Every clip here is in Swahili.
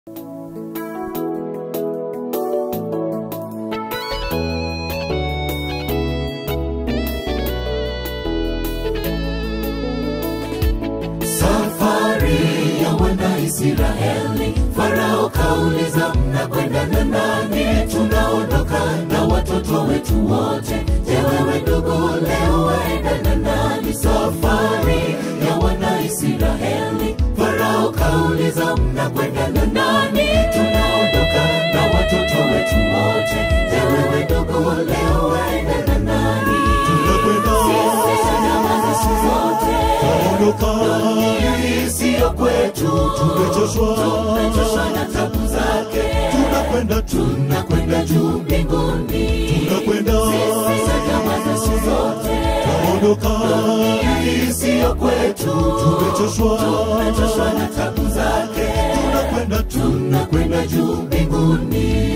Safari ya Wanaisraeli, Farao kauliza, mnakwenda na nani? Tunaondoka na watoto wetu wote. Je, wewe ndugu, leo waenda na nani? Safari ya Wanaisraeli, Farao kauliza, mnakwenda na nani? Tunaondoka na watoto wetu wote. Je, wewe ndugu, leo waenda na nani? Sisi salama zetu zote dunia hii siyo kwetu, Tumechoshwa. tumechoshwa na tabu zake, tunakwenda tu tunakwenda juu mbinguni, tunakwenda sisi salama zetu zote. ondoka Dunia hii siyo kwetu, tumechoshwa tumechoshwa na tabu zake, tunakwenda tu tunakwenda juu mbinguni.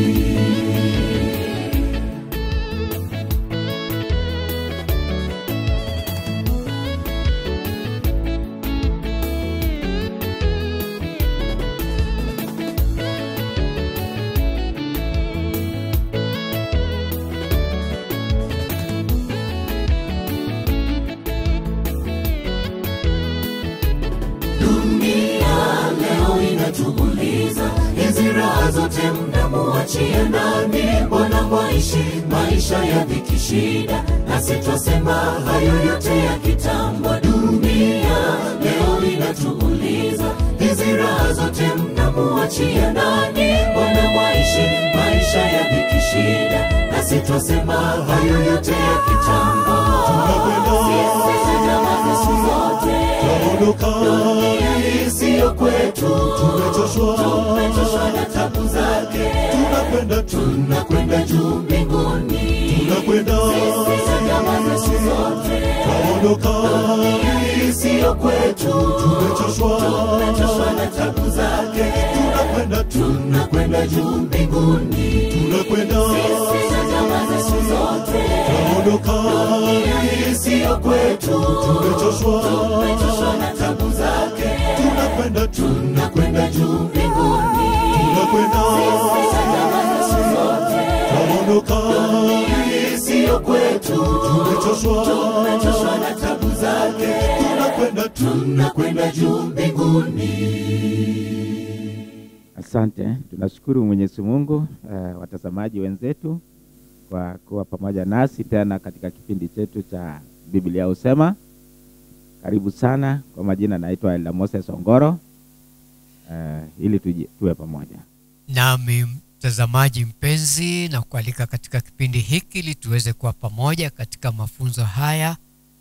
Dunia leo inatuuliza, hizi raha zote mnamuachia nani? Mbona mwaishi maisha ya dhiki shida, nasi twasema hayo yote ya kitambo. Dunia leo inatuuliza, hizi raha zote mnamuachia nani? Mbona mwaishi maisha ya dhiki shida, nasi twasema hayo yote ya kitambo. Sisi si jamaa zetu zote ondoka dunia hii siyo kwetu, tumechoshwa tumechoshwa na tabu zake, tunakwenda tu tunakwenda juu mbinguni, tunakwenda sisi si jamaa zetu zote. ondoka Dunia hii siyo kwetu, tumechoshwa tumechoshwa na tabu zake, tunakwenda tu tunakwenda juu mbinguni, tunakwenda sisi si jamaa zetu zote. ondoka Dunia hii siyo kwetu, tumechoshwa tumechoshwa na tabu zake, tunakwenda tu tunakwenda juu mbinguni. tunakwenda ondoka siyo kwetu, tumechoshwa tumechoshwa na tabu zake, tunakwenda tu tunakwenda juu mbinguni. Asante, tunashukuru Mwenyezi Mungu uh, watazamaji wenzetu kwa kuwa pamoja nasi tena katika kipindi chetu cha Biblia husema. Karibu sana. Kwa majina naitwa Elda Moses Ongoro uh, ili tuji, tuwe pamoja. Nami mtazamaji mpenzi, na kualika katika kipindi hiki ili tuweze kuwa pamoja katika mafunzo haya,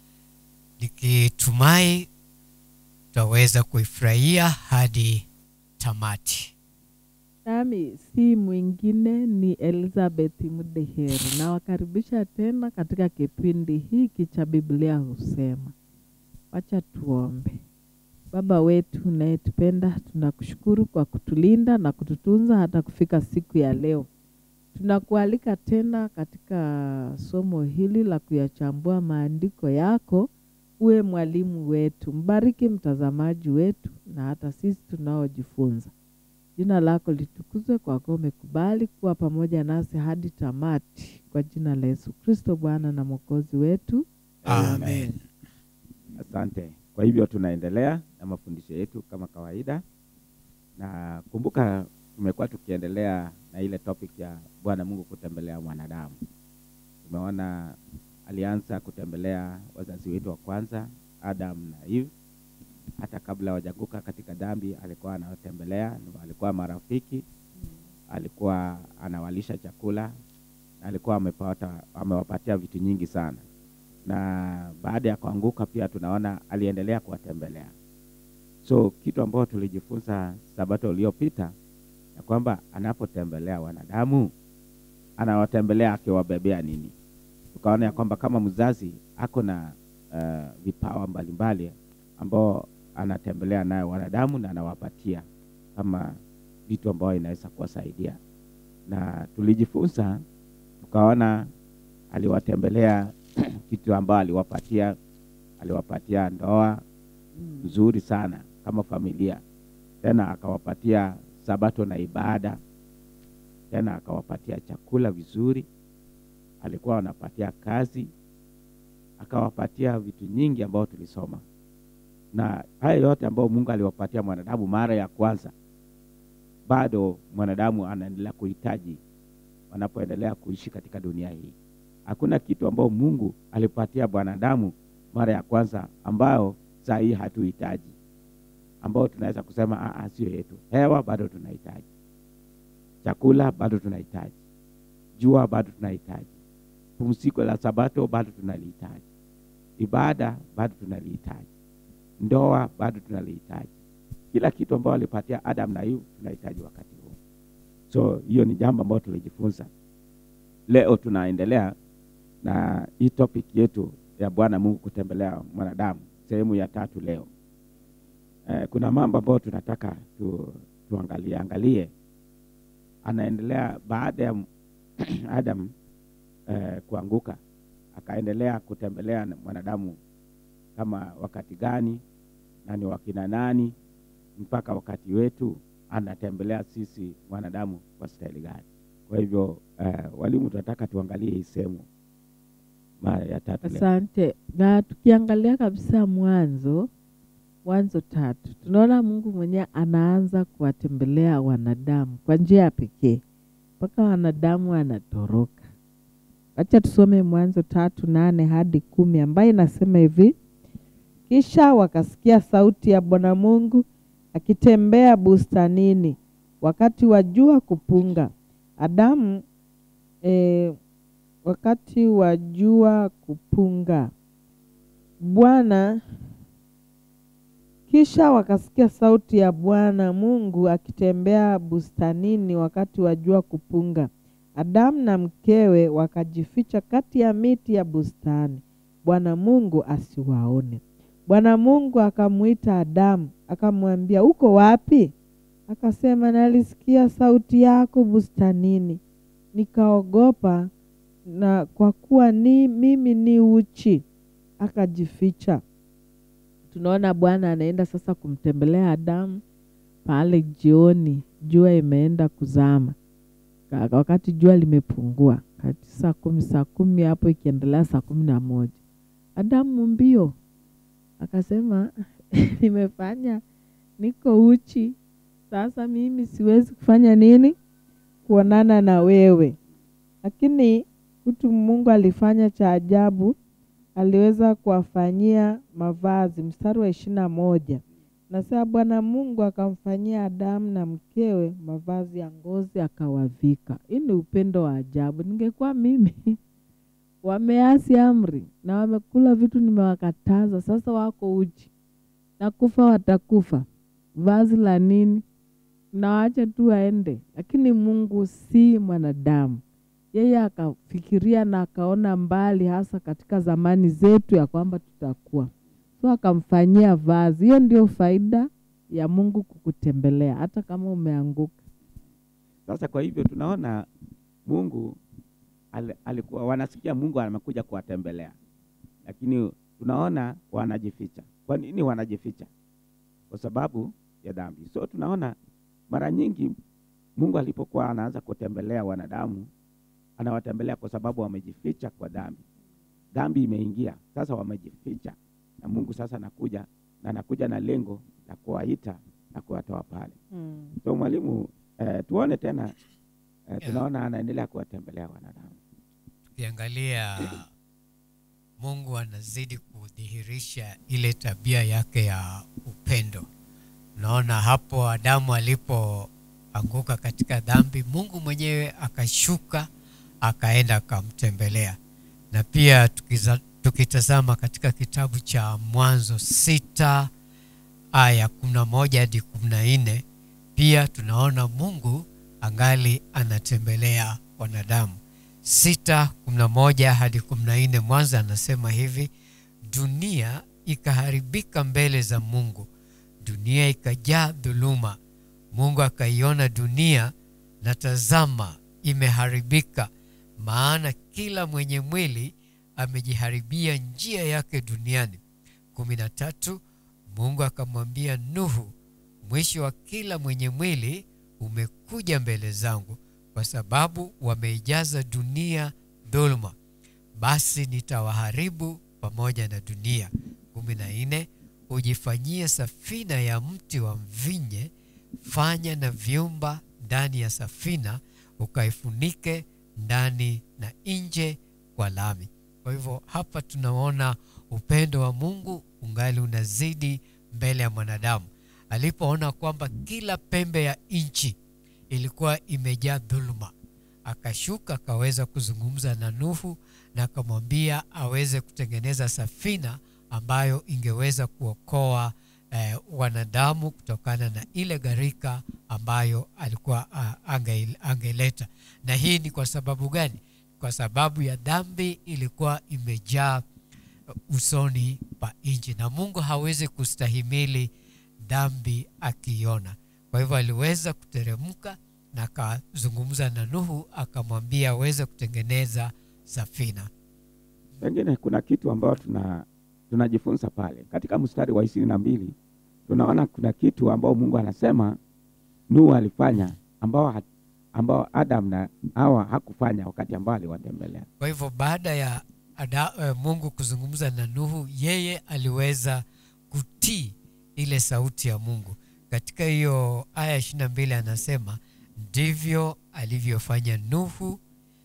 nikitumai tutaweza kuifurahia hadi tamati. Nami si mwingine ni Elizabeth Mudeheri. Nawakaribisha tena katika kipindi hiki cha Biblia husema. Wacha tuombe. Baba wetu unayetupenda, tunakushukuru kwa kutulinda na kututunza hata kufika siku ya leo. Tunakualika tena katika somo hili la kuyachambua maandiko yako. Uwe mwalimu wetu, mbariki mtazamaji wetu na hata sisi tunaojifunza. Jina lako litukuzwe kwa kuwa umekubali kuwa pamoja nasi hadi tamati, kwa jina la Yesu Kristo Bwana na Mwokozi wetu. Amen. Asante. Kwa hivyo tunaendelea na mafundisho yetu kama kawaida, na kumbuka, tumekuwa tukiendelea na ile topic ya Bwana Mungu kutembelea mwanadamu. Tumeona alianza kutembelea wazazi wetu wa kwanza Adam na Eve. Hata kabla hawajaanguka katika dhambi, alikuwa anawatembelea, na walikuwa marafiki, alikuwa anawalisha chakula, na alikuwa amepata, amewapatia vitu nyingi sana na baada ya kuanguka pia tunaona aliendelea kuwatembelea. So kitu ambacho tulijifunza sabato iliyopita ya kwamba anapotembelea wanadamu anawatembelea akiwabebea nini. Tukaona ya kwamba kama mzazi ako na uh, vipawa mbalimbali ambao anatembelea nayo wanadamu na anawapatia kama vitu ambao inaweza kuwasaidia, na tulijifunza tukaona aliwatembelea kitu ambayo aliwapatia aliwapatia ndoa nzuri sana kama familia, tena akawapatia sabato na ibada, tena akawapatia chakula vizuri, alikuwa anapatia kazi, akawapatia vitu nyingi ambao tulisoma, na haya yote ambayo Mungu aliwapatia mwanadamu mara ya kwanza, bado mwanadamu anaendelea kuhitaji wanapoendelea kuishi katika dunia hii. Hakuna kitu ambao Mungu alipatia mwanadamu mara ya kwanza ambayo saa hii hatuhitaji, ambao tunaweza kusema "Ah, ah, sio yetu. Hewa bado tunahitaji, chakula bado tunahitaji, jua bado tunahitaji, pumziko la sabato bado tunalihitaji, ibada bado tunalihitaji, ndoa bado tunalihitaji. Kila kitu ambao alipatia Adam na Eve tunahitaji wakati huu. So hiyo ni jambo ambalo tulijifunza. Leo tunaendelea na hii topic yetu ya Bwana Mungu kutembelea mwanadamu, sehemu ya tatu leo. Eh, kuna mambo ambayo tunataka tu, tuangalie angalie. Anaendelea baada ya Adam eh, kuanguka, akaendelea kutembelea na mwanadamu kama wakati gani na ni wakina nani, mpaka wakati wetu anatembelea sisi wanadamu kwa staili gani. Kwa hivyo eh, walimu, tunataka tuangalie hii sehemu mara ya tatu leo. Asante. Na tukiangalia kabisa mwanzo Mwanzo tatu tunaona Mungu mwenyewe anaanza kuwatembelea wanadamu kwa njia ya pekee mpaka wanadamu wanatoroka. Wacha tusome Mwanzo tatu nane hadi kumi ambayo inasema hivi: kisha wakasikia sauti ya Bwana Mungu akitembea bustanini wakati wa jua kupunga. Adamu eh, wakati wa jua kupunga. Bwana kisha wakasikia sauti ya Bwana Mungu akitembea bustanini wakati wa jua kupunga. Adamu na mkewe wakajificha kati ya miti ya bustani, Bwana Mungu asiwaone. Bwana Mungu akamwita Adamu akamwambia, uko wapi? Akasema, nalisikia sauti yako bustanini, nikaogopa, na kwa kuwa ni mimi ni uchi, akajificha. Tunaona Bwana anaenda sasa kumtembelea Adamu pale jioni, jua imeenda kuzama, Ka- wakati jua limepungua, kati saa kumi saa kumi hapo ikiendelea saa kumi na moja Adamu mbio akasema nimefanya, niko uchi, sasa mimi siwezi kufanya nini? Kuonana na wewe. Lakini kitu Mungu alifanya cha ajabu, aliweza kuwafanyia mavazi. Mstari wa ishirini na moja nasema Bwana Mungu akamfanyia Adamu na mkewe mavazi ya ngozi akawavika. Hii ni upendo wa ajabu. Ningekuwa mimi wameasi amri na wamekula vitu nimewakataza, sasa wako uchi na kufa watakufa, vazi la nini? Na waache tu waende. Lakini Mungu si mwanadamu, yeye akafikiria na akaona mbali, hasa katika zamani zetu ya kwamba tutakuwa so akamfanyia vazi. Hiyo ndio faida ya Mungu kukutembelea hata kama umeanguka. Sasa kwa hivyo tunaona Mungu al, alikuwa wanasikia Mungu amekuja kuwatembelea, lakini tunaona wanajificha. Kwa nini wanajificha? Kwa sababu ya dhambi. So tunaona mara nyingi Mungu alipokuwa anaanza kutembelea wanadamu, anawatembelea kwa sababu wamejificha kwa dhambi. Dhambi imeingia, sasa wamejificha, na Mungu sasa anakuja na anakuja na lengo la kuwaita na kuwatoa pale. So mwalimu, eh, tuone tena eh, tunaona anaendelea kuwatembelea wanadamu. ukiangalia mungu anazidi kudhihirisha ile tabia yake ya upendo unaona hapo adamu alipoanguka katika dhambi mungu mwenyewe akashuka akaenda akamtembelea na pia tukiza, tukitazama katika kitabu cha mwanzo sita aya kumi na moja hadi kumi na nne pia tunaona mungu angali anatembelea wanadamu sita kumi na moja hadi kumi na nne mwanzo anasema hivi dunia ikaharibika mbele za mungu dunia ikajaa dhuluma mungu akaiona dunia na tazama imeharibika maana kila mwenye mwili amejiharibia njia yake duniani kumi na tatu mungu akamwambia nuhu mwisho wa kila mwenye mwili umekuja mbele zangu kwa sababu wameijaza dunia dhuluma basi nitawaharibu pamoja na dunia kumi na nne ujifanyie safina ya mti wa mvinye fanya na vyumba ndani ya safina ukaifunike ndani na nje kwa lami kwa hivyo hapa tunaona upendo wa mungu ungali unazidi mbele ya mwanadamu alipoona kwamba kila pembe ya nchi ilikuwa imejaa dhuluma akashuka akaweza kuzungumza na nuhu na akamwambia aweze kutengeneza safina ambayo ingeweza kuokoa eh, wanadamu kutokana na ile gharika ambayo alikuwa uh, ange, angeleta na hii ni kwa sababu gani kwa sababu ya dhambi ilikuwa imejaa usoni pa nchi na mungu hawezi kustahimili dhambi akiiona kwa hivyo aliweza kuteremka na akazungumza na nuhu akamwambia aweze kutengeneza safina pengine kuna kitu ambayo tuna tunajifunza pale katika mstari wa ishirini na mbili tunaona kuna kitu ambao mungu anasema nuhu alifanya ambao, ha- ambao adam na hawa hakufanya wakati ambao aliwatembelea kwa hivyo baada ya ada, uh, mungu kuzungumza na nuhu yeye aliweza kutii ile sauti ya mungu katika hiyo aya ishiri na mbili anasema ndivyo alivyofanya nuhu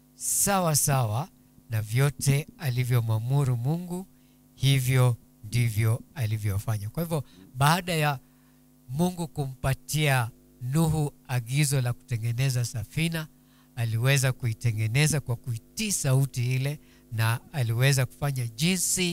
sawa sawa na vyote alivyomwamuru mungu hivyo ndivyo alivyofanya kwa hivyo baada ya mungu kumpatia nuhu agizo la kutengeneza safina aliweza kuitengeneza kwa kuitii sauti ile na aliweza kufanya jinsi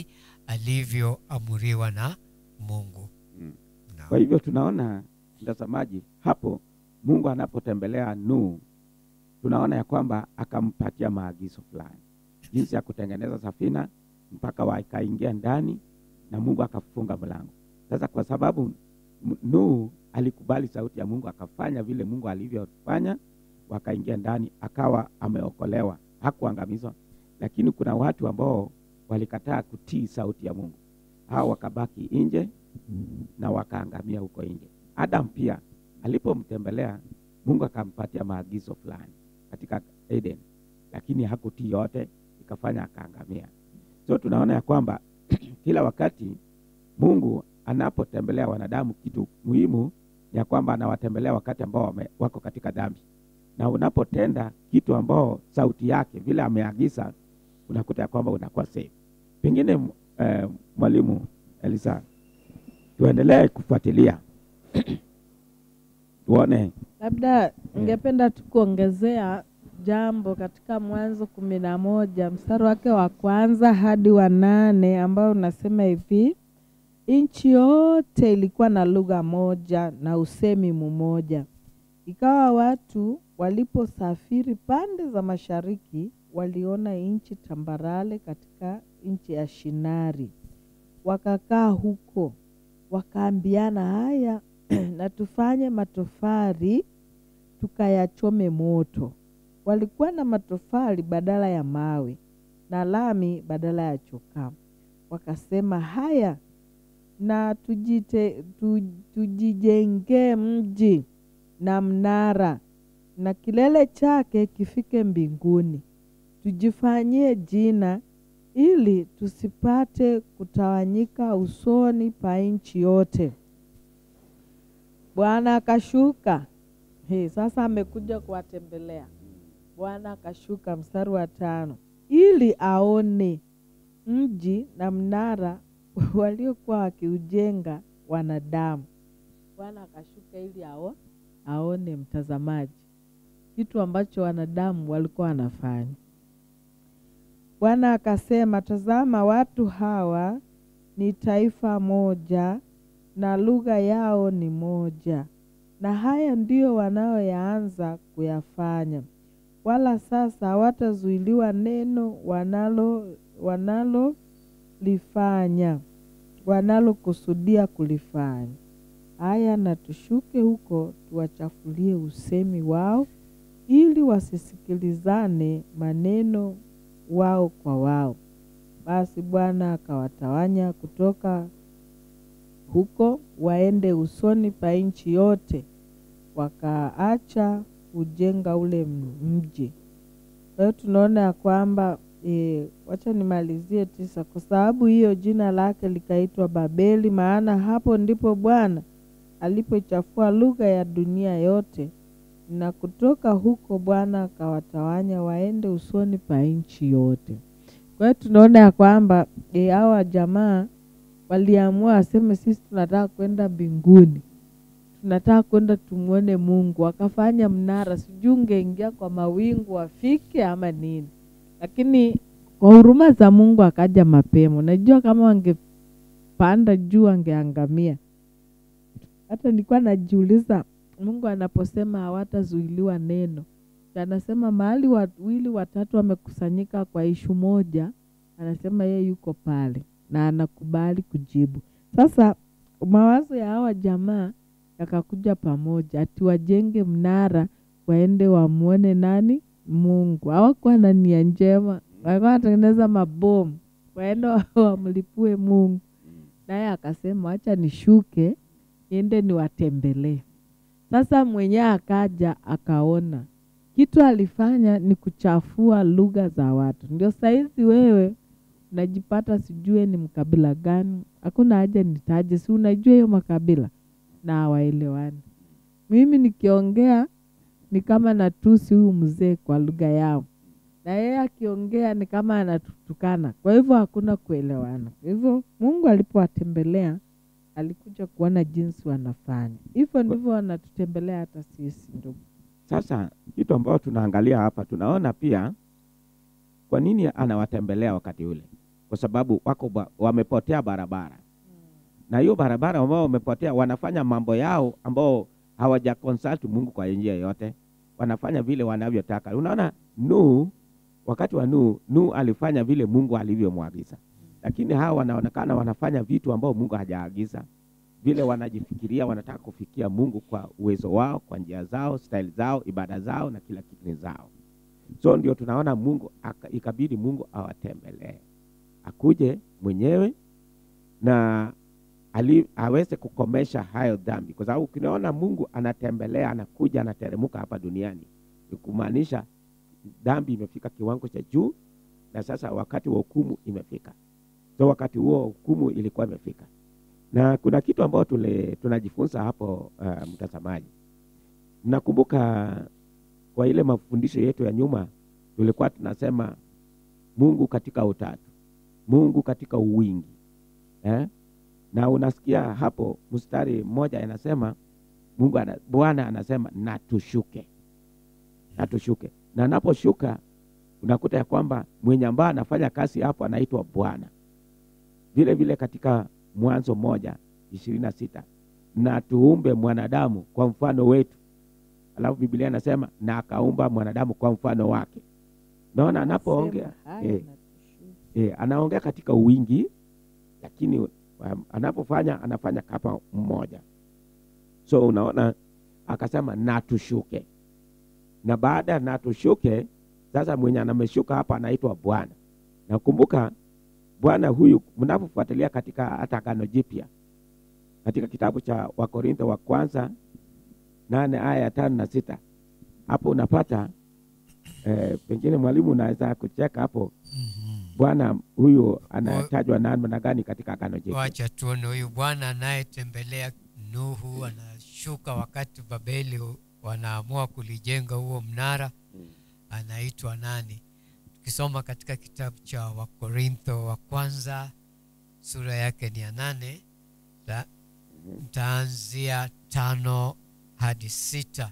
alivyoamuriwa na mungu Mm. Naam. kwa hivyo tunaona mtazamaji hapo mungu anapotembelea nuhu tunaona ya kwamba akampatia maagizo fulani jinsi ya kutengeneza safina mpaka wakaingia ndani na mungu akafunga mlango sasa kwa sababu M- nuhu alikubali sauti ya mungu akafanya vile mungu alivyofanya wakaingia ndani akawa ameokolewa hakuangamizwa lakini kuna watu ambao walikataa kutii sauti ya mungu hao wakabaki nje na wakaangamia huko nje adam pia alipomtembelea mungu akampatia maagizo fulani katika eden lakini hakutii yote ikafanya akaangamia so tunaona ya kwamba kila wakati mungu anapotembelea wanadamu kitu muhimu ni ya kwamba anawatembelea wakati ambao wame, wako katika dhambi na unapotenda kitu ambao sauti yake vile ameagiza unakuta ya kwamba unakuwa safe pengine m- eh, mwalimu elisa tuendelee kufuatilia tuone labda ningependa tu kuongezea jambo katika mwanzo kumi na moja mstari wake wa kwanza hadi wa nane ambao unasema hivi nchi yote ilikuwa na lugha moja na usemi mmoja ikawa watu waliposafiri pande za mashariki waliona nchi tambarale katika nchi ya shinari wakakaa huko wakaambiana haya na tufanye matofari tukayachome moto walikuwa na matofali badala ya mawe na lami badala ya chokaa wakasema haya na tujite, tu, tujijengee mji na mnara na kilele chake kifike mbinguni tujifanyie jina ili tusipate kutawanyika usoni pa nchi yote bwana akashuka He, sasa amekuja kuwatembelea bwana akashuka mstari wa tano ili aone mji na mnara waliokuwa wakiujenga wanadamu bwana akashuka ili ao, aone mtazamaji kitu ambacho wanadamu walikuwa wanafanya bwana akasema tazama watu hawa ni taifa moja na lugha yao ni moja na haya ndiyo wanayoyaanza kuyafanya wala sasa hawatazuiliwa neno wanalo wanalolifanya wanalokusudia kulifanya haya na tushuke huko tuwachafulie usemi wao ili wasisikilizane maneno wao kwa wao basi bwana akawatawanya kutoka huko waende usoni pa nchi yote wakaacha kujenga ule m- mji. Kwa hiyo tunaona ya kwamba e, wacha nimalizie tisa, kwa sababu hiyo jina lake likaitwa Babeli, maana hapo ndipo Bwana alipoichafua lugha ya dunia yote, na kutoka huko Bwana akawatawanya waende usoni pa nchi yote. Kwa hiyo tunaona ya kwamba e, hawa jamaa waliamua waseme, sisi tunataka kwenda mbinguni, tunataka kwenda tumwone Mungu. Wakafanya mnara, sijui ungeingia kwa mawingu wafike ama nini, lakini kwa huruma za Mungu akaja mapema. Unajua, kama wangepanda juu wangeangamia. Hata nilikuwa najiuliza, Mungu anaposema hawatazuiliwa neno, anasema mahali wawili watatu wamekusanyika kwa ishu moja, anasema yeye yuko pale na anakubali kujibu. Sasa mawazo ya hawa jamaa yakakuja pamoja, ati wajenge mnara waende wamwone nani? Mungu. Hawakuwa na nia njema, walikuwa wanatengeneza mabomu waende wa- wamlipue Mungu. Naye akasema wacha nishuke niende niwatembelee. Sasa mwenyewe akaja akaona kitu alifanya ni kuchafua lugha za watu. Ndio saizi wewe unajipata sijue ni mkabila gani, hakuna haja nitaje, si unajua hiyo makabila na hawaelewani. Mimi nikiongea ni kama natusi huyu mzee kwa lugha yao, na yeye akiongea ni kama anatutukana. Kwa hivyo hakuna kuelewana. Kwa hivyo Mungu alipowatembelea alikuja kuona jinsi wanafanya. Hivyo ndivyo wanatutembelea hata sisi ndugu. Sasa kitu ambayo tunaangalia hapa, tunaona pia kwa nini anawatembelea wakati ule, kwa sababu wako ba, wamepotea barabara, na hiyo barabara ambao wamepotea, wanafanya mambo yao ambao hawaja consult Mungu kwa njia yote, wanafanya vile wanavyotaka. Unaona Nuhu, wakati wa Nuhu, Nuhu alifanya vile Mungu alivyomwagiza, lakini hawa wanaonekana wanafanya vitu ambao Mungu hajaagiza vile wanajifikiria wanataka kufikia Mungu kwa uwezo wao, kwa njia zao, style zao, ibada zao na kila kitu ni zao. So ndio tunaona Mungu aka, ikabidi Mungu awatembelee, akuje mwenyewe na ali, aweze kukomesha hayo dhambi, kwa sababu ukinaona Mungu anatembelea, anakuja, anateremuka hapa duniani, ni kumaanisha dhambi imefika kiwango cha juu, na sasa wakati wa hukumu imefika. So wakati huo hukumu ilikuwa imefika na kuna kitu ambayo tule, tunajifunza hapo uh, mtazamaji. Mnakumbuka kwa ile mafundisho yetu ya nyuma tulikuwa tunasema Mungu katika utatu, Mungu katika uwingi eh? Na unasikia hapo mstari mmoja inasema Mungu ana, Bwana anasema na tushuke, na tushuke, na anaposhuka unakuta ya kwamba mwenye ambaye anafanya kazi hapo anaitwa Bwana. Vile vile katika Mwanzo moja ishirini na sita na tuumbe mwanadamu kwa mfano wetu. Alafu Biblia inasema na akaumba mwanadamu kwa mfano wake. Naona anapoongea Sema haya eh, na tushuke. eh, anaongea katika wingi, lakini um, anapofanya anafanya kama mmoja. So unaona akasema na tushuke, na baada ya na tushuke, sasa mwenye anameshuka hapa anaitwa Bwana. Nakumbuka Bwana huyu mnapofuatilia katika hata Agano Jipya katika kitabu cha Wakorintho wa kwanza nane aya ya tano na sita hapo unapata eh, pengine mwalimu unaweza kucheka hapo. Mhm. Bwana huyu anatajwa namna gani katika Agano Jipya? Wacha tuone huyu Bwana anayetembelea Nuhu, anashuka wakati Babeli wanaamua kulijenga huo mnara, anaitwa nani? Tukisoma katika kitabu cha Wakorintho wa kwanza sura yake ni ya nane ta- ntaanzia tano hadi sita.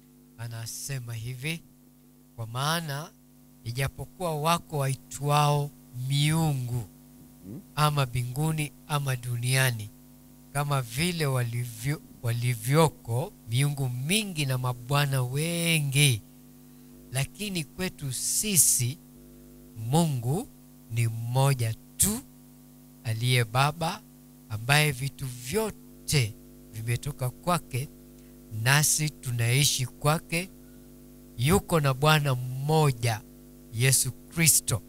Anasema hivi: kwa maana ijapokuwa wako waitwao miungu ama mbinguni ama duniani, kama vile walivyo, walivyoko miungu mingi na mabwana wengi, lakini kwetu sisi Mungu ni mmoja tu, aliye Baba, ambaye vitu vyote vimetoka kwake, nasi tunaishi kwake. Yuko na Bwana mmoja Yesu Kristo,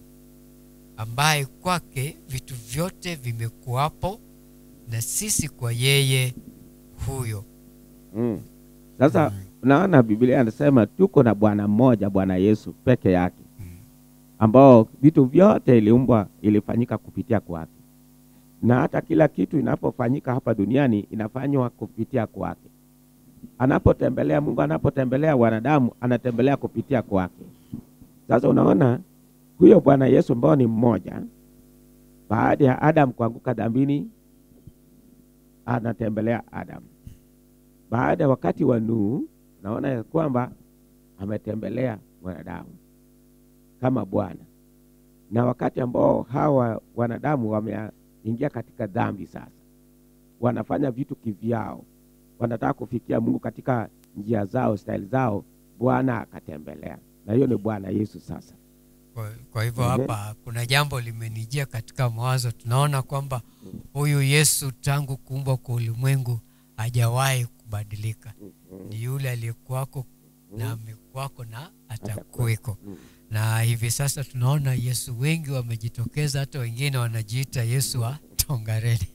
ambaye kwake vitu vyote vimekuwapo, na sisi kwa yeye huyo. Mm. Sasa unaona Biblia anasema tuko na Bwana mmoja, Bwana Yesu peke yake, ambao vitu vyote iliumbwa ilifanyika kupitia kwake, na hata kila kitu inapofanyika hapa duniani inafanywa kupitia kwake. Anapotembelea Mungu, anapotembelea wanadamu, anatembelea kupitia kwake. Sasa unaona huyo Bwana Yesu ambao ni mmoja, baada ya Adam kuanguka dhambini, anatembelea Adam. Baada ya wakati wa Nuhu, naona ya kwamba ametembelea mwanadamu kama Bwana, na wakati ambao hawa wanadamu wameingia katika dhambi, sasa wanafanya vitu kivyao, wanataka kufikia Mungu katika njia zao, staili zao, Bwana akatembelea, na hiyo ni Bwana Yesu sasa. Kwa, kwa hivyo Mhm. hapa kuna jambo limenijia katika mawazo. Tunaona kwamba huyu Yesu tangu kuumbwa kwa ulimwengu hajawahi kubadilika, ni yule aliyekuwako na amekuwako na atakuweko. Mm. Na hivi sasa tunaona Yesu wengi wamejitokeza, hata wengine wanajiita Yesu wa Tongareni.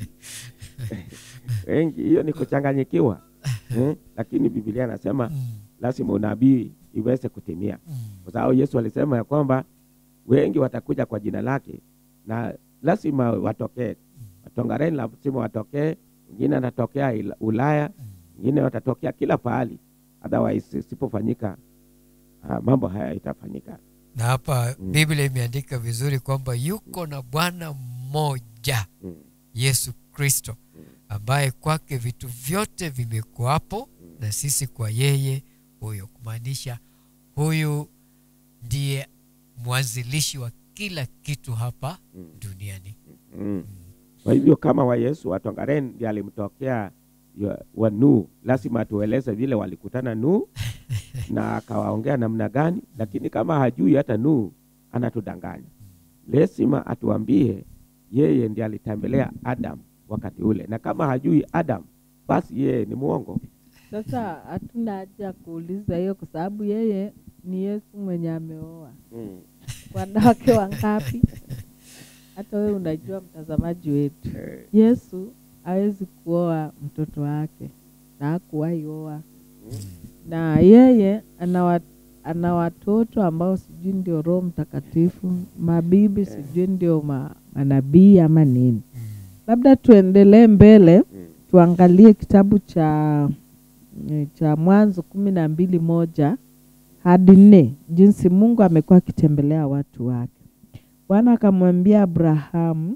Wengi hiyo ni kuchanganyikiwa eh? Lakini Biblia anasema Mm, lazima unabii iweze kutimia, mm, kwa sababu Yesu alisema ya kwamba wengi watakuja kwa jina lake na lazima watokee. Watongareni lazima watokee, wengine anatokea Ila- Ulaya, wengine watatokea kila pahali, otherwise isipofanyika ah, mambo haya itafanyika. na hapa Mm. Biblia imeandika vizuri kwamba yuko na Bwana mmoja Mm. Yesu Kristo ambaye kwake vitu vyote vimekuwapo na sisi kwa yeye huyo, kumaanisha huyu ndiye mwanzilishi wa kila kitu hapa Mm. duniani. Mm. Kwa hivyo kama wa Yesu Watongareni ndiye alimtokea ya- wa Nuhu, lazima atueleze vile walikutana Nuhu na akawaongea namna gani, lakini kama hajui hata Nuhu anatudanganya. Lazima atuambie yeye ndiye alitembelea Adam wakati ule, na kama hajui Adam basi yeye ni mwongo. Sasa hatuna haja ya kuuliza hiyo, kwa sababu yeye ni Yesu mwenye ameoa Mm. wanawake wangapi? Hata wewe unajua, mtazamaji wetu, Eh, Yesu hawezi kuoa mtoto wake na hakuwahi oa, na yeye ana wa- ana watoto ambao sijui ndio Roho Mtakatifu, mabibi sijui ndio ma, manabii ama nini. Labda tuendelee mbele mm. tuangalie kitabu cha eh, cha Mwanzo kumi na mbili moja hadi nne jinsi Mungu amekuwa akitembelea watu wake. Bwana akamwambia Abrahamu,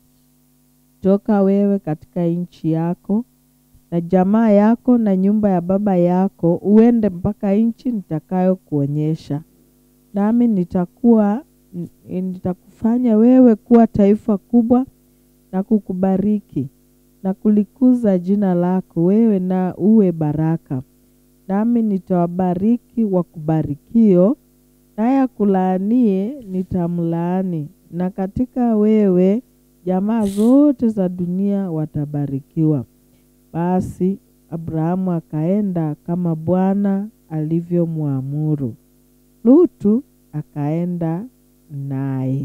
toka wewe katika nchi yako na jamaa yako na nyumba ya baba yako, uende mpaka nchi nitakayokuonyesha, nami nitakuwa n- nitakufanya wewe kuwa taifa kubwa na kukubariki na kulikuza jina lako wewe na uwe baraka. Nami nitawabariki wakubarikio, naye akulaanie nitamlaani, na katika wewe jamaa zote za dunia watabarikiwa. Basi Abrahamu akaenda kama Bwana alivyomwamuru. Lutu akaenda naye,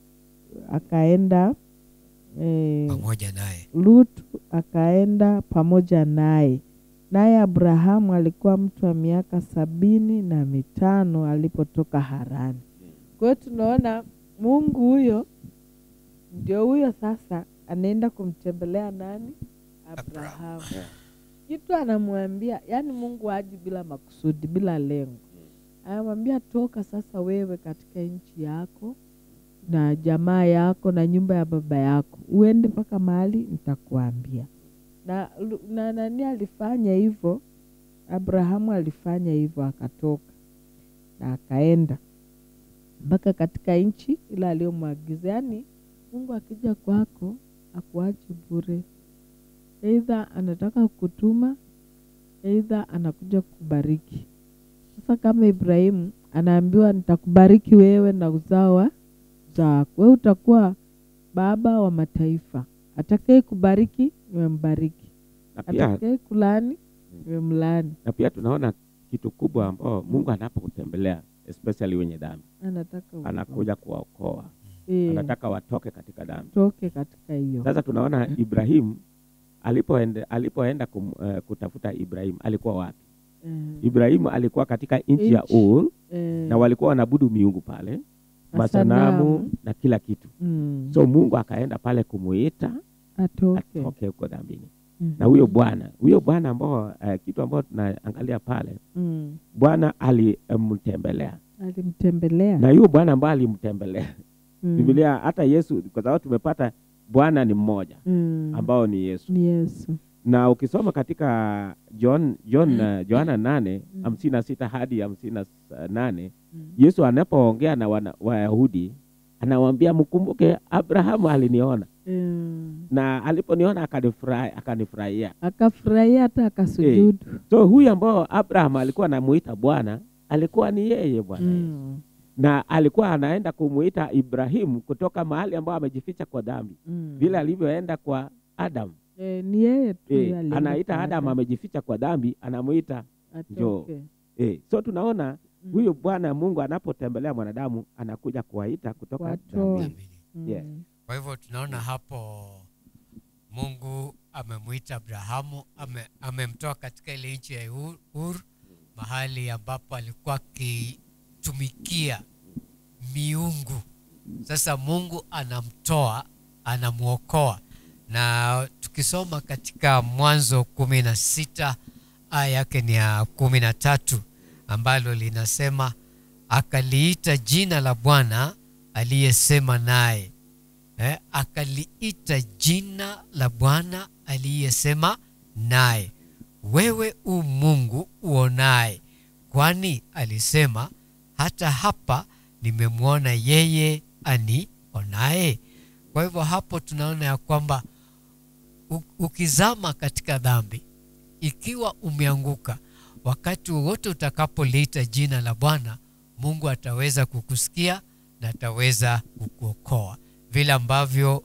akaenda eh, pamoja naye. Lutu akaenda pamoja naye. Naye Abrahamu alikuwa mtu wa miaka sabini na mitano alipotoka Harani. Kwa hiyo tunaona Mungu huyo ndio huyo sasa anaenda kumtembelea nani? Abrahamu. Kitu anamwambia, yani Mungu haji bila makusudi, bila lengo. Anamwambia toka sasa wewe katika nchi yako na jamaa yako na nyumba ya baba yako, uende mpaka mahali nitakuambia. Na, Lu- na nani alifanya hivyo? Abrahamu alifanya hivyo, akatoka na akaenda mpaka katika nchi ile aliyomwagiza. Yaani Mungu akija kwako akuachi bure, eidha anataka kukutuma, eidha anakuja kukubariki. Sasa kama Ibrahimu anaambiwa nitakubariki wewe na uzao wa uzao wako, wewe utakuwa baba wa mataifa. Atakaye kubariki nimembariki, Na pia, atakaye kulani nimemlaani. na pia tunaona kitu kubwa ambao Mungu anapokutembelea especially wenye dhambi Anataka uokoke. anakuja kuwaokoa, Eh, anataka watoke katika dhambi. toke katika hiyo Sasa tunaona Ibrahimu alipoenda, alipoenda kum, uh, kutafuta Ibrahimu alikuwa wapi? Eh, Ibrahimu alikuwa katika nchi ya Nchi. Ur eh, na walikuwa wanaabudu miungu pale, masanamu masanamu. na kila kitu. mm, So Mungu akaenda pale kumuita atoke atoke huko dhambini. Mhm. Na huyo Bwana, huyo Bwana ambao uh, kitu ambao tunaangalia pale, Mm, Bwana alimtembelea alimtembelea na huyo Bwana ambaye alimtembelea Mm, Biblia hata Yesu, kwa sababu tumepata Bwana ni mmoja mm, ambao ni Yesu, ni Yesu na ukisoma katika John, John uh, Yohana nane hamsini na sita hadi hamsini na s- nane Mm. Yesu anapoongea na wana- Wayahudi anawaambia mkumbuke, Abrahamu aliniona Mm, na aliponiona akanifurahi- akanifurahia. akafurahia hata akasujudu So huyu ambao Abraham alikuwa anamuita Bwana alikuwa ni yeye Bwana Yesu Mm, na alikuwa anaenda kumuita Ibrahimu kutoka mahali ambao amejificha kwa dhambi, mm. vile alivyoenda kwa Adam. Eh, ni yeye tu E, alienda anaita kwa Adam Adam, amejificha kwa dhambi, anamuita njoo. atoke. e. So tunaona Mm. huyu Bwana Mungu anapotembelea mwanadamu anakuja kuwaita kutoka Watoe. dhambini. Amini. Mm, Yes. Kwa hivyo tunaona hapo Mungu amemwita Abrahamu, ame, amemtoa katika ile nchi ya Ur, Ur, mahali ambapo alikuwa akitumikia miungu. Sasa Mungu anamtoa, anamwokoa, na tukisoma katika Mwanzo kumi na sita aya yake ni ya kumi na tatu ambalo linasema akaliita jina la Bwana aliyesema naye eh, akaliita jina la Bwana aliyesema naye, wewe u Mungu uonaye, kwani alisema hata hapa nimemwona yeye anionaye. Kwa hivyo hapo tunaona ya kwamba u- ukizama katika dhambi, ikiwa umeanguka, wakati wowote utakapoliita jina la Bwana, Mungu ataweza kukusikia na ataweza kukuokoa, vile ambavyo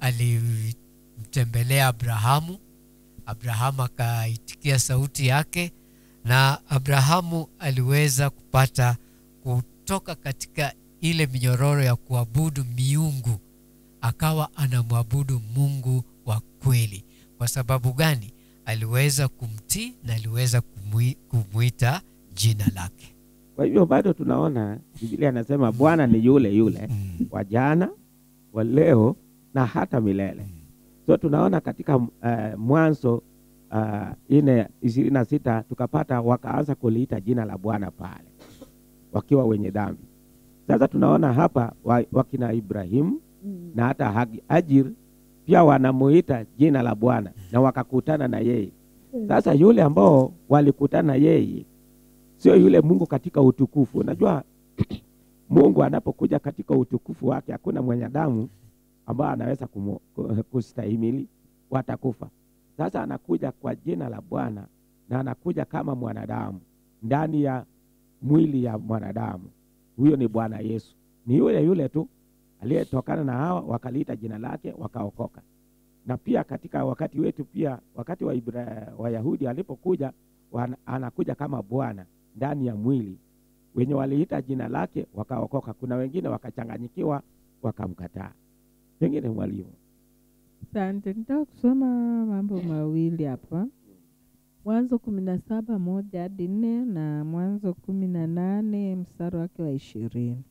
alimtembelea Abrahamu. Abrahamu akaitikia sauti yake, na Abrahamu aliweza kupata kutoka katika ile minyororo ya kuabudu miungu, akawa anamwabudu Mungu wa kweli. Kwa sababu gani? Aliweza kumtii na aliweza kumwi- kumwita jina lake. Kwa hivyo bado tunaona Biblia anasema Bwana ni yule yule Mm. wa jana, wa leo na hata milele. So tunaona katika uh, Mwanzo uh, ine ishirini na sita tukapata wakaanza kuliita jina la Bwana pale wakiwa wenye dhambi. Sasa tunaona hapa wa, wakina Ibrahimu Mm. na hata Hagi- Hajir pia wanamuita jina la Bwana na wakakutana na yeye. Sasa yule ambao walikutana na yeye sio yule Mungu katika utukufu. Unajua Mungu anapokuja katika utukufu wake, hakuna mwanadamu ambaye anaweza kumu- ku- kustahimili, watakufa. Sasa anakuja kwa jina la Bwana na anakuja kama mwanadamu ndani ya mwili ya mwanadamu. Huyo ni Bwana Yesu, ni yule yule tu aliyetokana na hawa wakaliita jina lake wakaokoka. Na pia katika wakati wetu pia, wakati wa Ibra, Wayahudi alipokuja wana, anakuja kama Bwana ndani ya mwili, wenye waliita jina lake wakaokoka. Kuna wengine wakachanganyikiwa wakamkataa. Pengine mwalimu Asante, nitaka kusoma mambo mawili hapa. Mwanzo kumi na saba moja hadi nne na Mwanzo kumi na nane mstari wake wa ishirini.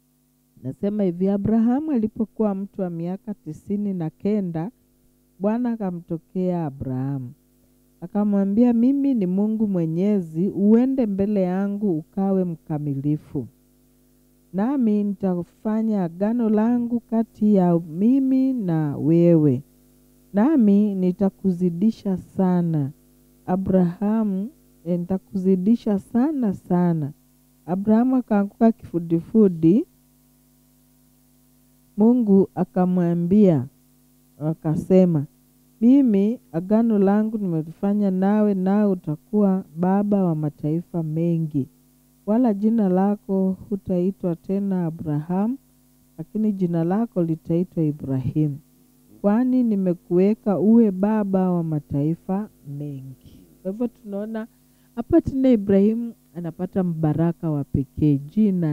Nasema hivi, Abrahamu alipokuwa mtu wa miaka tisini na kenda, Bwana akamtokea Abrahamu akamwambia, mimi ni Mungu Mwenyezi, uende mbele yangu ukawe mkamilifu nami nitafanya agano langu kati ya mimi na wewe, nami nitakuzidisha sana. Abrahamu, eh, nitakuzidisha sana sana. Abrahamu akaanguka kifudifudi. Mungu akamwambia akasema, mimi agano langu nimelifanya nawe, nawe utakuwa baba wa mataifa mengi wala jina lako hutaitwa tena Abrahamu, lakini jina lako litaitwa Ibrahimu, kwani nimekuweka uwe baba wa mataifa mengi. Kwa hivyo tunaona hapa tena Ibrahimu anapata mbaraka wa pekee, jina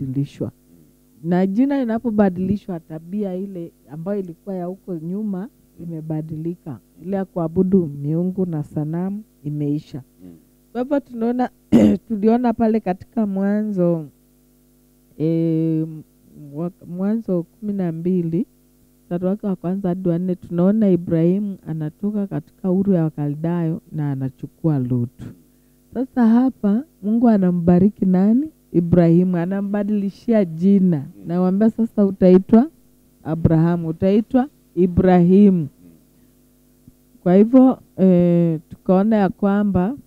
linabadilishwa, na jina linapobadilishwa, tabia ile ambayo ilikuwa ya huko nyuma imebadilika, ile ya kuabudu miungu na sanamu imeisha. Mm. Kwa hivyo tunaona tuliona pale katika Mwanzo e, Mwanzo kumi na mbili mstari wake wa kwanza hadi wa nne tunaona Ibrahimu anatoka katika Uru ya Wakaldayo na anachukua Lutu. Sasa hapa Mungu anambariki nani? Ibrahimu, anambadilishia jina, nawambia sasa utaitwa Abrahamu, utaitwa Ibrahimu. Kwa hivyo e, tukaona ya kwamba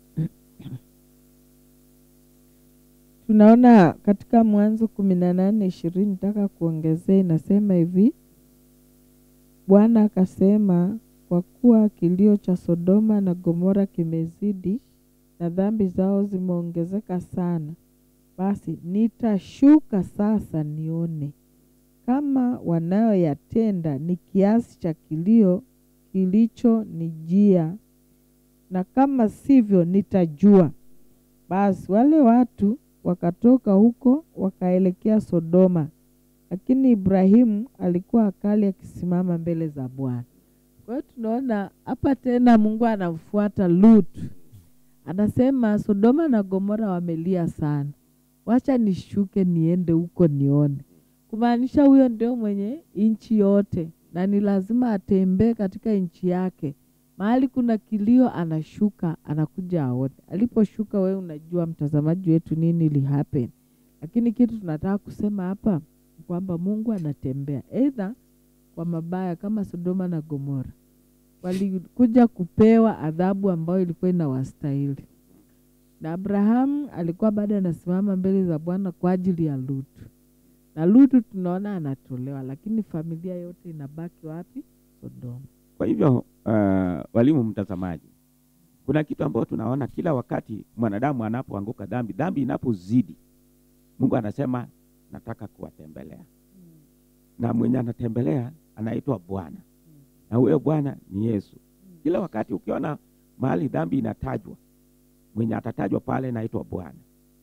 tunaona katika Mwanzo kumi na nane ishirini nataka kuongezea, inasema hivi Bwana akasema, kwa kuwa kilio cha Sodoma na Gomora kimezidi na dhambi zao zimeongezeka sana, basi nitashuka sasa nione kama wanayoyatenda ni kiasi cha kilio kilicho nijia, na kama sivyo nitajua. Basi wale watu wakatoka huko wakaelekea Sodoma, lakini Ibrahimu alikuwa akali akisimama mbele za Bwana. Kwa hiyo tunaona hapa tena Mungu anamfuata Lutu, anasema Sodoma na Gomora wamelia sana, wacha nishuke niende huko nione. Kumaanisha huyo ndio mwenye nchi yote, na ni lazima atembee katika nchi yake. Mahali kuna kilio, anashuka anakuja aone. Aliposhuka, wewe unajua mtazamaji wetu nini ili happen, lakini kitu tunataka kusema hapa ni kwamba Mungu anatembea aidha kwa mabaya kama Sodoma na Gomora walikuja kupewa adhabu ambayo ilikuwa inawastahili, na Abrahamu alikuwa bado anasimama mbele za Bwana kwa ajili ya Lutu, na Lutu tunaona anatolewa, lakini familia yote inabaki wapi? Sodoma. Kwa hivyo uh, walimu mtazamaji, kuna kitu ambayo tunaona kila wakati mwanadamu anapoanguka dhambi, dhambi inapozidi, Mungu anasema nataka kuwatembelea, na mwenye anatembelea anaitwa Bwana, na huyo Bwana ni Yesu. Kila wakati ukiona mahali dhambi inatajwa, mwenye atatajwa pale naitwa Bwana.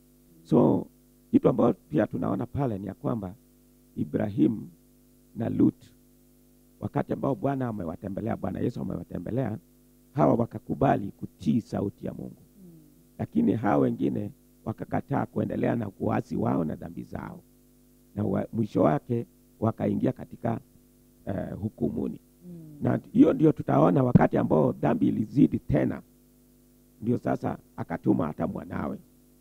So kitu ambayo pia tunaona pale ni ya kwamba Ibrahimu na Lut wakati ambao Bwana amewatembelea, Bwana Yesu amewatembelea, hawa wakakubali kutii sauti ya Mungu, lakini hawa wengine wakakataa kuendelea na kuasi wao na dhambi zao, na wa, mwisho wake wakaingia katika uh, hukumuni. Na hiyo ndio tutaona wakati ambao dhambi ilizidi tena, ndio sasa akatuma hata mwanawe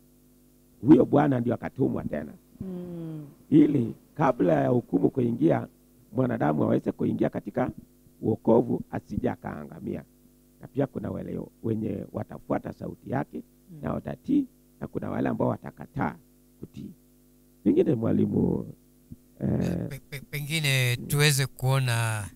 huyo Bwana ndio akatumwa tena Mm. ili kabla ya hukumu kuingia mwanadamu aweze kuingia katika uokovu asije akaangamia. Na pia kuna wale wenye watafuata sauti yake na watatii, na kuna wale ambao watakataa kutii. Pengine mwalimu eh, Pe- pe- pengine tuweze kuona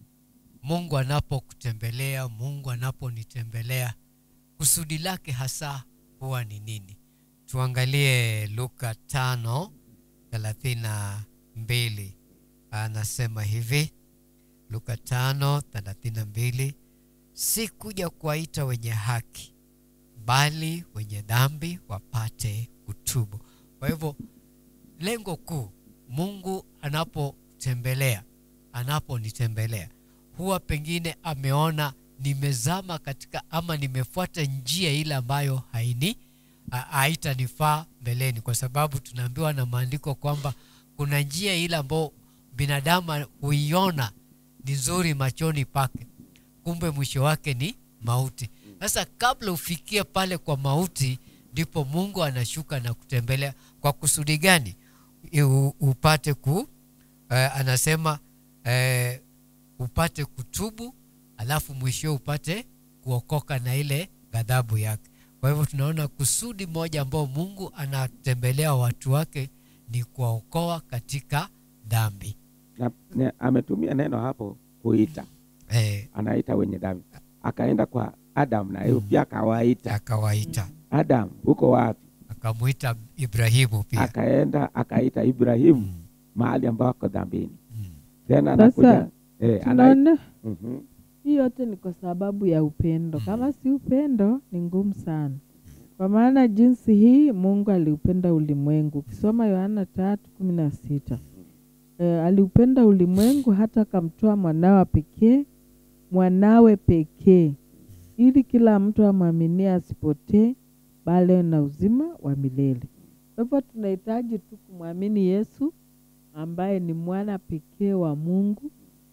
Mungu anapokutembelea, Mungu anaponitembelea, kusudi lake hasa huwa ni nini? Tuangalie Luka tano thelathini na mbili anasema hivi, Luka tano thelathini na mbili si kuja kuwaita wenye haki, bali wenye dhambi wapate kutubu. Kwa hivyo lengo kuu Mungu anapotembelea, anaponitembelea, huwa pengine ameona nimezama katika ama nimefuata njia ile ambayo haini ha- haitanifaa mbeleni, kwa sababu tunaambiwa na maandiko kwamba kuna njia ile ambayo binadamu huiona ni nzuri machoni pake, kumbe mwisho wake ni mauti. Sasa kabla ufikie pale kwa mauti, ndipo Mungu anashuka na kutembelea. Kwa kusudi gani? I- u- upate ku eh, anasema eh, upate kutubu, alafu mwisho upate kuokoka na ile ghadhabu yake. Kwa hivyo tunaona kusudi moja ambao Mungu anatembelea watu wake ni kuwaokoa katika dhambi. na, ne, ametumia neno hapo kuita, Eh, anaita wenye dhambi. Akaenda kwa Adam na yeye pia akawaita, akawaita Adam uko wapi? akamwita Ibrahimu pia. Akaenda akaita Ibrahimu mahali ambao ako dhambini. Mm. Tena Sasa, anakuja eh, ana, Tunaona Mhm. hii yote ni kwa sababu ya upendo. Kama si upendo, ni ngumu sana, kwa maana jinsi hii Mungu aliupenda ulimwengu. Ukisoma Yohana tatu kumi na sita e, aliupenda ulimwengu hata akamtoa mwanawa pekee, mwanawe pekee ili kila mtu amwaminie asipotee bali awe na uzima wa milele kwa hivyo tunahitaji tu kumwamini yesu ambaye ni mwana pekee wa mungu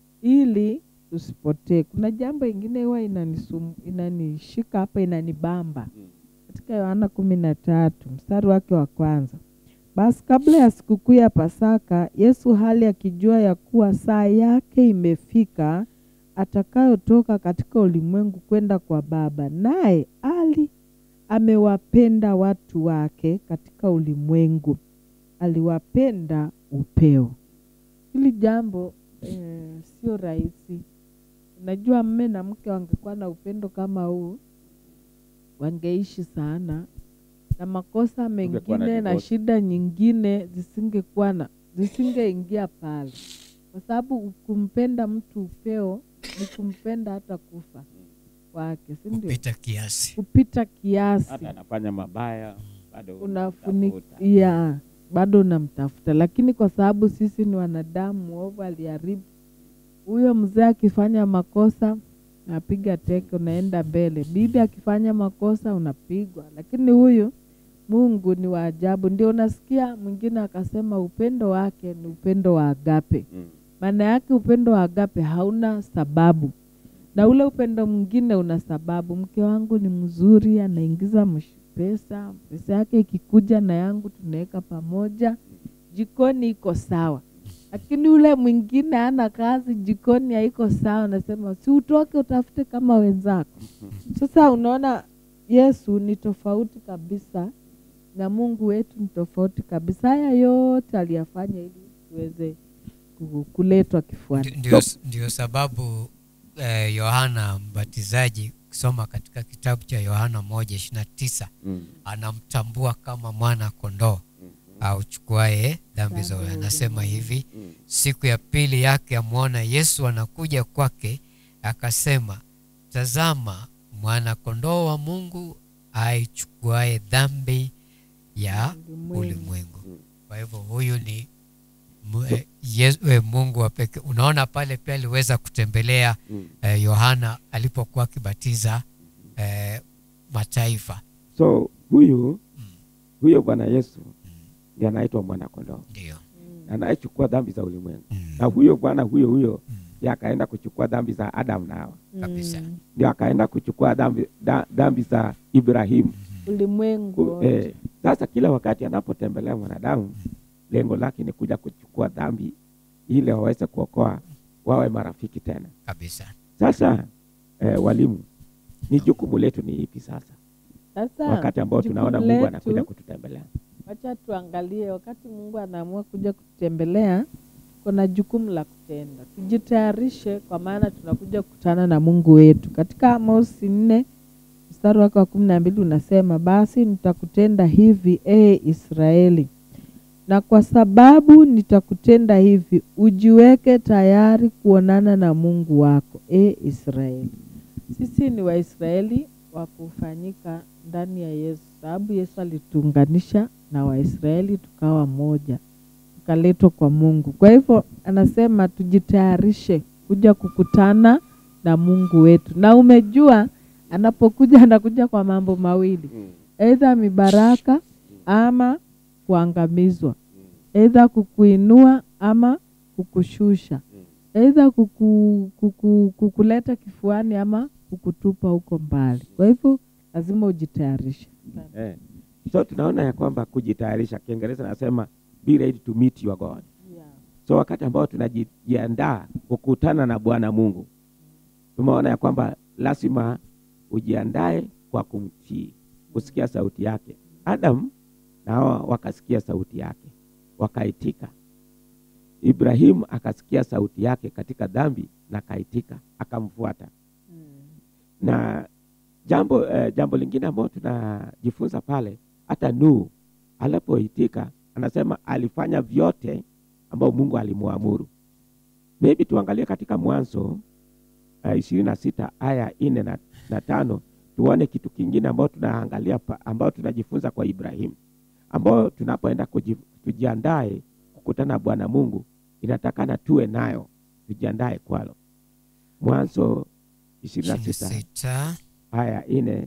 ili tusipotee kuna jambo ingine huwa inanisum- inanishika hapa inanibamba katika yohana kumi na tatu mstari wake wa kwanza basi kabla ya sikukuu ya pasaka yesu hali akijua ya kuwa saa yake imefika atakayotoka katika ulimwengu kwenda kwa baba naye ali amewapenda watu wake katika ulimwengu aliwapenda upeo hili jambo eh, sio rahisi unajua mme na mke wangekuwa na upendo kama huu wangeishi sana na makosa Tungekuwa na mengine na divorce. shida nyingine zisingekuwa na zisingeingia pale kwa sababu kumpenda mtu upeo ni kumpenda hata kufa kwake si ndio kupita kiasi kupita kiasi hata anafanya mabaya bado unafunika unamtafuta. ya bado unamtafuta lakini kwa sababu sisi ni wanadamu mwovu aliharibu huyo mzee akifanya makosa napiga teke unaenda mbele bibi akifanya makosa unapigwa lakini huyu mungu ni wa ajabu ndio unasikia mwingine akasema upendo wake ni upendo wa agape Mm. maana yake upendo wa agape hauna sababu na ule upendo mwingine una sababu mke wangu ni mzuri anaingiza msh- pesa pesa yake ikikuja na yangu tunaweka pamoja jikoni iko sawa lakini ule mwingine ana kazi jikoni haiko sawa nasema si utoke utafute kama wenzako sasa unaona yesu ni tofauti kabisa na mungu wetu ni tofauti kabisa haya yote aliyafanya ili tuweze ku- kuletwa kifuani Ndi- ndio, ndio sababu eh, yohana mbatizaji ukisoma katika kitabu cha yohana moja ishirina tisa Mm. anamtambua kama mwana kondoo auchukuaye dhambi za ulimwengu. anasema hivi Mm. siku ya pili yake amwona yesu anakuja kwake akasema tazama mwana kondoo wa mungu aichukuaye dhambi ya Ulimwengu. ulimwengu kwa hivyo huyu ni mu- eh, Yesu- eh, mungu wa pekee unaona pale pia aliweza kutembelea Mm. eh, yohana alipokuwa akibatiza eh, mataifa so huyu huyo bwana yesu ndiye anaitwa mwanakondoo ndio anayechukua dhambi za ulimwengu Mm. na huyo bwana huyo huyo Mm. ndiye akaenda kuchukua dhambi za adamu na hawa kabisa Mm. ndio akaenda kuchukua dhambi, da, dhambi za ibrahimu ulimwengu Ku- wote. eh, sasa kila wakati anapotembelea mwanadamu lengo lake ni kuja kuchukua dhambi ili waweze kuokoa wawe marafiki tena kabisa sasa eh, walimu ni jukumu letu ni ipi sasa Sasa wakati ambao jukumu tunaona mungu letu, anakuja kututembelea wacha tuangalie wakati mungu anaamua kuja kututembelea kuna jukumu la kutenda tujitayarishe kwa maana tunakuja kukutana na mungu wetu katika amosi nne mstari wake wa kumi na mbili unasema basi nitakutenda hivi ee israeli na kwa sababu nitakutenda hivi ujiweke tayari kuonana na mungu wako e israeli sisi ni waisraeli wa kufanyika ndani ya yesu sababu yesu alituunganisha na waisraeli tukawa moja tukaletwa kwa mungu kwa hivyo anasema tujitayarishe kuja kukutana na mungu wetu na umejua anapokuja anakuja kwa mambo mawili eidha mibaraka ama kuangamizwa eidha kukuinua ama kukushusha eidha kuku, kuku, kukuleta kifuani ama kukutupa huko mbali kwa hivyo lazima ujitayarishe eh. so tunaona ya kwamba kujitayarisha kiingereza nasema be ready to meet your god so wakati ambao tunajiandaa kukutana na bwana mungu tumeona ya kwamba lazima ujiandae kwa kumtii kusikia sauti yake adam na hawa wakasikia sauti yake wakaitika ibrahimu akasikia sauti yake katika dhambi na akaitika akamfuata na jambo eh, jambo lingine ambao tunajifunza pale hata nuhu alipoitika anasema alifanya vyote ambao mungu alimwamuru maybe tuangalie katika mwanzo ishirini na sita aya nne na, na tano tuone kitu kingine ambao tunaangalia pa- ambao tunajifunza kwa ibrahimu ambao tunapoenda kuji- tujiandae kukutana na bwana mungu inatakana tuwe nayo tujiandae kwalo mwanzo ishirini na sita 26 aya nne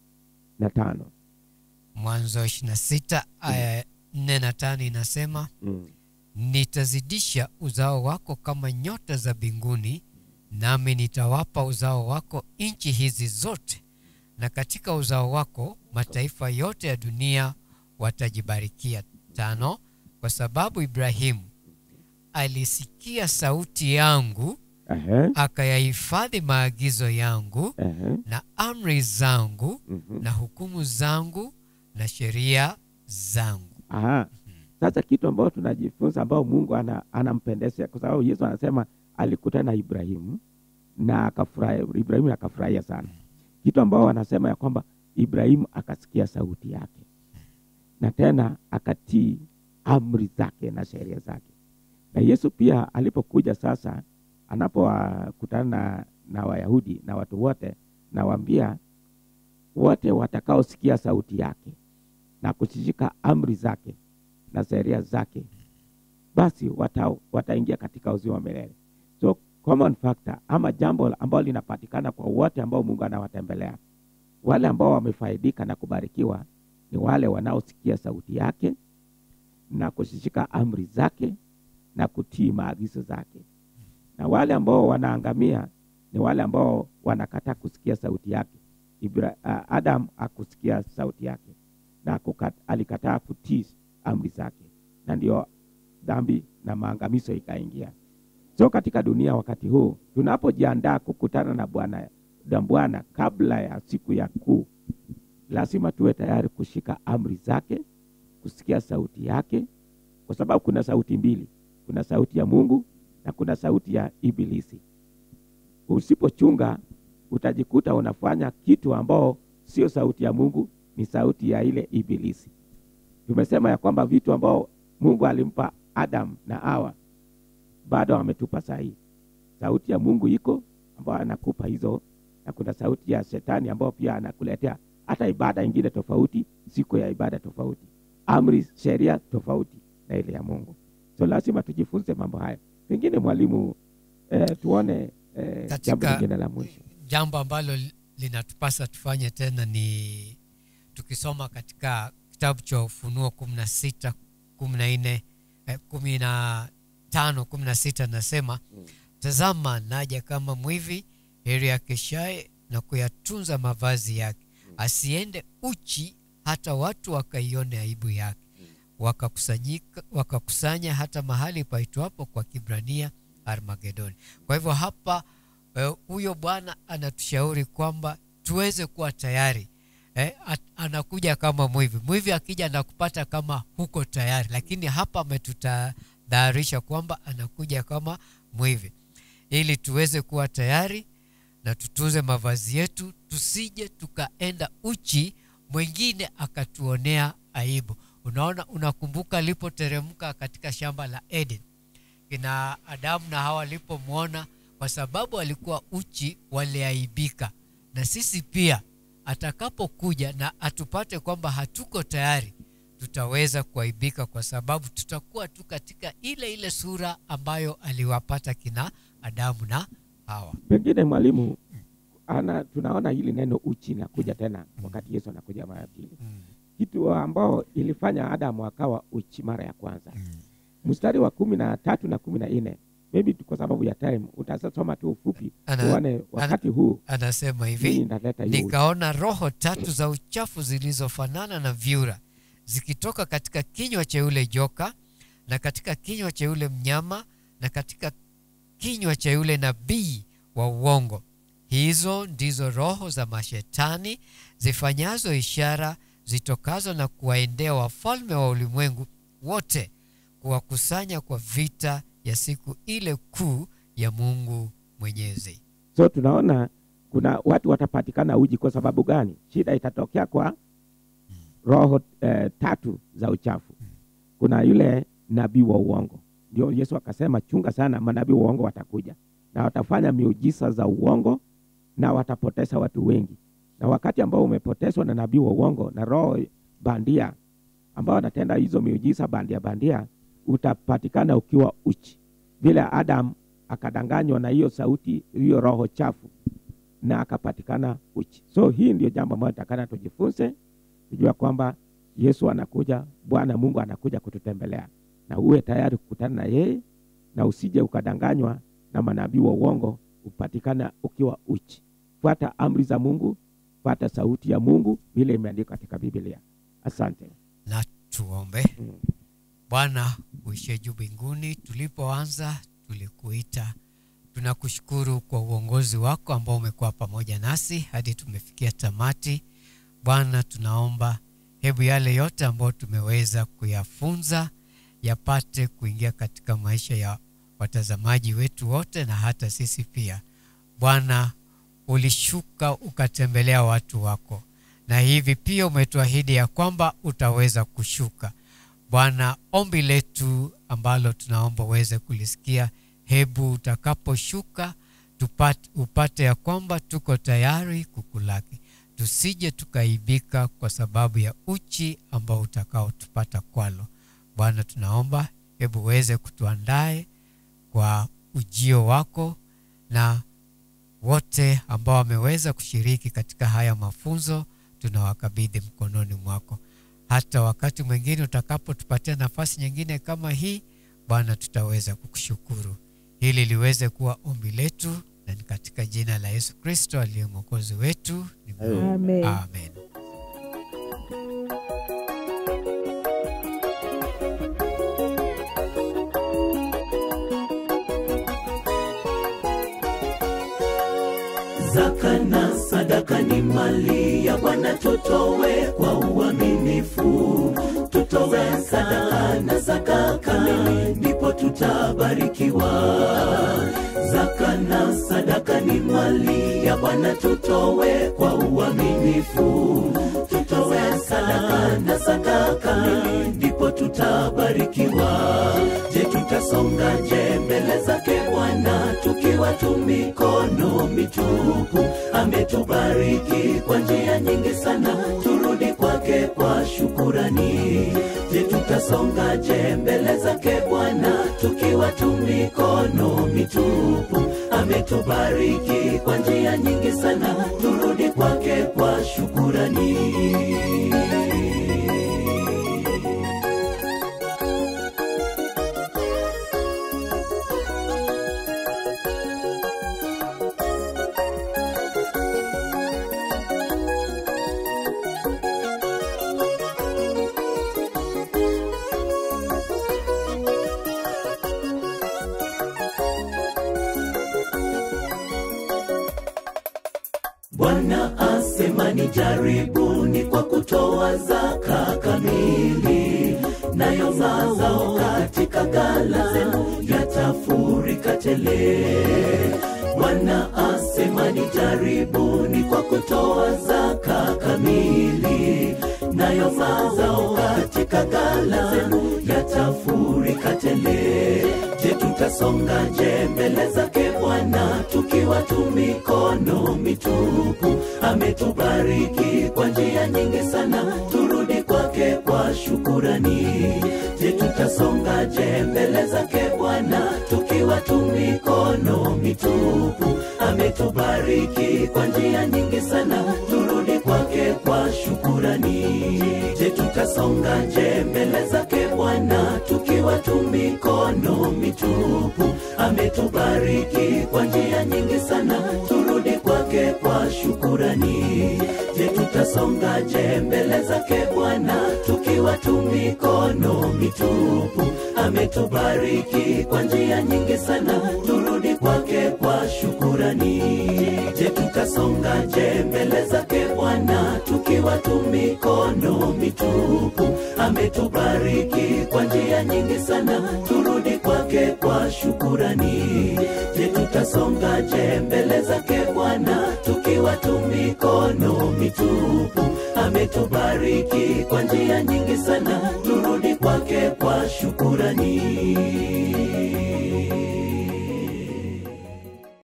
na tano mwanzo 26 aya 4 na 5 inasema mm. nitazidisha uzao wako kama nyota za mbinguni nami nitawapa uzao wako nchi hizi zote na katika uzao wako mataifa yote ya dunia watajibarikia tano kwa sababu ibrahimu alisikia sauti yangu Ehe, akayahifadhi maagizo yangu ehe, na amri zangu mhm. na hukumu zangu na sheria zangu Aha. Sasa kitu ambayo tunajifunza ambao Mungu ana, anampendezea kwa sababu Yesu anasema alikutana na Ibrahimu na akafurahia, Ibrahimu akafurahia sana. Kitu ambao anasema ya kwamba Ibrahimu akasikia sauti yake na tena akatii amri zake na sheria zake. Na Yesu pia alipokuja sasa, anapokutana na, na Wayahudi na watu wote, nawaambia wote watakaosikia sauti yake na kushishika amri zake na sheria zake, basi wata, wataingia katika uzima wa milele. So common factor ama jambo ambalo linapatikana kwa wote ambao Mungu anawatembelea, wale ambao wamefaidika na kubarikiwa ni wale wanaosikia sauti yake na kushishika amri zake na kutii maagizo zake, na wale ambao wanaangamia ni wale ambao wanakataa kusikia sauti yake. Ibra, uh, Adam akusikia sauti yake na kukat, alikataa kutii amri zake, na ndio dhambi na maangamizo ikaingia. So katika dunia wakati huu tunapojiandaa kukutana na Bwana na Bwana kabla ya siku ya kuu, lazima tuwe tayari kushika amri zake, kusikia sauti yake, kwa sababu kuna sauti mbili, kuna sauti ya Mungu na kuna sauti ya Ibilisi. Usipochunga utajikuta unafanya kitu ambao sio sauti ya Mungu, ni sauti ya ile Ibilisi. Tumesema ya kwamba vitu ambao Mungu alimpa Adam na Hawa bado ametupa sahihi. Sauti ya Mungu iko ambayo anakupa hizo, na kuna sauti ya shetani ambayo pia anakuletea hata ibada ingine tofauti, siku ya ibada tofauti, amri, sheria tofauti na ile ya Mungu. So lazima tujifunze mambo hayo. Pengine mwalimu, eh, tuone eh, Katika- jambo lingine la mwisho. jambo ambalo li- linatupasa tufanye tena ni tukisoma katika kitabu cha ufunuo kumi na sita kumi na nne eh, kumi na tano kumi na sita nasema tazama naja kama mwivi heri akeshaye na kuyatunza mavazi yake asiende uchi hata watu wakaione aibu yake wakakusanyika wakakusanya hata mahali paitwapo kwa kibrania armagedoni kwa hivyo hapa eh, huyo bwana anatushauri kwamba tuweze kuwa tayari eh, at, anakuja kama mwivi mwivi akija na kupata kama huko tayari lakini hapa ametutadhaharisha kwamba anakuja kama mwivi ili tuweze kuwa tayari na tutunze mavazi yetu tusije tukaenda uchi mwingine akatuonea aibu unaona unakumbuka alipoteremka katika shamba la eden kina adamu na hawa walipomwona kwa sababu alikuwa uchi waliaibika na sisi pia atakapokuja na atupate kwamba hatuko tayari tutaweza kuaibika kwa sababu tutakuwa tu katika ile ile sura ambayo aliwapata kina adamu na hawa Pengine mwalimu ana, tunaona hili neno uchi nakuja tena wakati Yesu anakuja mara ya pili, mm. kitu ambao ilifanya Adamu akawa uchi mara ya kwanza. Mstari wa kumi na tatu na kumi na nne maybe tu kwa sababu ya time utasoma tu ufupi Ana- uone wakati huu anasema hii hivi inaleta hiyo uchi. nikaona roho tatu za uchafu zilizofanana na vyura zikitoka katika kinywa cha yule joka na katika kinywa cha yule mnyama na katika kinywa cha yule nabii wa uongo hizo ndizo roho za mashetani zifanyazo ishara zitokazo na kuwaendea wafalme wa ulimwengu wote kuwakusanya kwa vita ya siku ile kuu ya mungu mwenyezi So tunaona kuna watu watapatikana uji. Kwa sababu gani? Shida itatokea kwa roho eh, tatu za uchafu. Kuna yule nabii wa uongo, ndio Yesu akasema chunga sana, manabii wa uongo watakuja na watafanya miujiza za uongo na watapoteza watu wengi. Na wakati ambao umepotezwa na nabii wa uongo na roho bandia ambao wanatenda hizo miujiza bandia bandia, utapatikana ukiwa uchi, vile Adam akadanganywa na hiyo sauti, hiyo roho chafu na akapatikana uchi. So hii ndio jambo ambayo takana tujifunze, tujua kwamba Yesu anakuja, Bwana Mungu anakuja kututembelea, na uwe tayari kukutana na yeye, na usije ukadanganywa na manabii wa uongo, upatikana ukiwa uchi. Fuata amri za Mungu, fuata sauti ya Mungu vile imeandikwa katika Biblia. Asante. na tuombe. Mm. Bwana uishie juu mbinguni, tulipoanza tulikuita. Tunakushukuru kwa uongozi wako ambao umekuwa pamoja nasi hadi tumefikia tamati. Bwana, tunaomba hebu yale yote ambayo tumeweza kuyafunza yapate kuingia katika maisha ya watazamaji wetu wote na hata sisi pia. Bwana, ulishuka ukatembelea watu wako, na hivi pia umetuahidi ya kwamba utaweza kushuka. Bwana, ombi letu ambalo tunaomba uweze kulisikia, hebu utakaposhuka tupate, upate ya kwamba tuko tayari kukulaki, tusije tukaibika kwa sababu ya uchi ambao utakaotupata kwalo. Bwana, tunaomba hebu uweze kutuandae kwa ujio wako na wote ambao wameweza kushiriki katika haya mafunzo tunawakabidhi mkononi mwako. Hata wakati mwingine utakapotupatia nafasi nyingine kama hii, Bwana, tutaweza kukushukuru. Hili liweze kuwa ombi letu, na ni katika jina la Yesu Kristo aliye mwokozi wetu nimeomba. Amen. Amen. Zaka na sadaka ni mali ya Bwana, tutowe kwa uaminifu. Tutowe sadaka na zaka kamili, ndipo tutabarikiwa. Zaka na sadaka ni mali ya Bwana, tutowe kwa uaminifu. Tutowe sadaka na zaka kamili, ndipo tutabarikiwa. Je, tutasongaje mbele zake Bwana tukiwa tu mikono mitupu? Ametubariki kwa njia nyingi sana, turudi kwake kwa shukurani. Je, tutasongaje mbele zake Bwana tukiwa tu mikono mitupu? Ametubariki kwa njia nyingi sana, turudi kwake kwa shukurani. Bwana asema ni jaribuni kwa kutoa zaka kamili, nayo mazao katika ghala zenu yatafurika tele. Bwana asema ni jaribuni kwa kutoa zaka kamili, nayo mazao katika ghala zenu yatafurika tele. Je, tutasongaje mbele zake Bwana tukiwa tu mikono mitupu? Ametubariki kwa njia nyingi sana, turudi kwake kwa shukurani. Je, tutasongaje mbele zake Bwana tukiwa tu mikono mitupu? Ametubariki kwa njia nyingi sana, turudi kwake kwa shukurani. Je, tutasongaje mbele zake Bwana tukiwa tu mikono mitupu? Ametubariki kwa njia nyingi sana, turudi kwake kwa shukurani. Je, tutasongaje mbele zake Bwana tukiwa tu mikono mitupu? Ametubariki kwa njia nyingi sana, turudi kwake kwa shukurani. Je, tutasongaje mbele zake Bwana tukiwa tu mikono mitupu? Ametubariki kwa njia nyingi sana, turudi kwake kwa shukurani. Je, tutasongaje mbele zake Bwana tukiwa tu mikono mitupu? Ametubariki kwa njia nyingi sana, turudi kwake kwa shukurani.